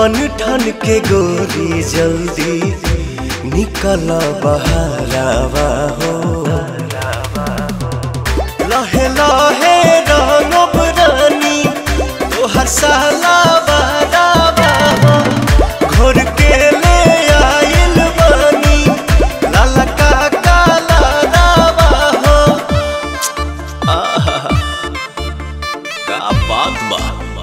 बन ठन के गोरी जल्दी निकल बहारावा हो लहे लहे रंगब रानी तोहर साला बारावा हो घोर के ले आइल बानी लाला का काला रावा हो आहा का बात बा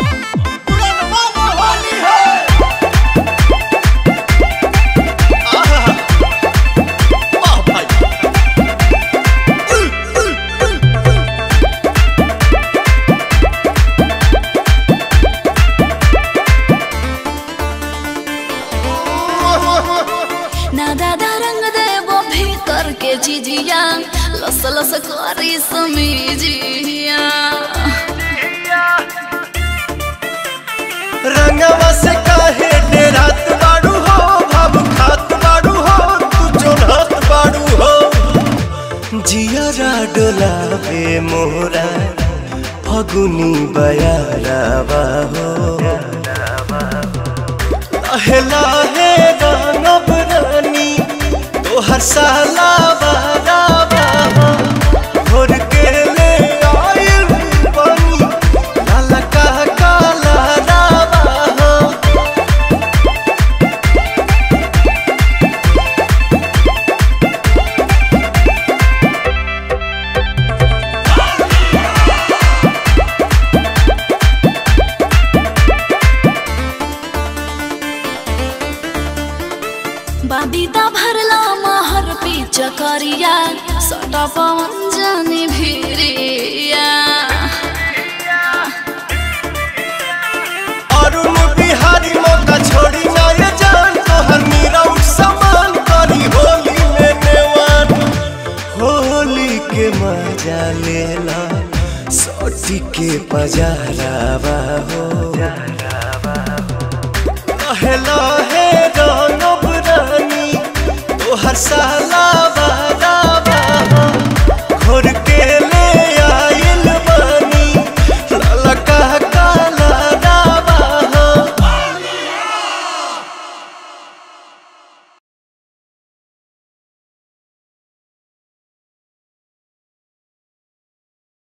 ना दादा रंग देवो भीतर के चिजिया लस लस करी समीजिया रंगवा से काहे डेरात बाड़ू हो भाव खात बाड़ू हो तू जोनहत बाड़ू हो जियरा डोलावे मोरा फगुनी बयारावा हो लहे लहे रंगब रानी तोहर साला बारावा हो घोर के ले आइल बानी लाला का काला रावा हो बाबीदा भरला महर पी चकरिया सटा पवन जानी भिरिया अरुण बिहारी मौका छोड़ी ना ये जान तोहर मीरा उठ समान करी होली में नेवान होली के मजा लेला सोटी के पजारावा हो लहे लहे रंगब रानी तोहर साला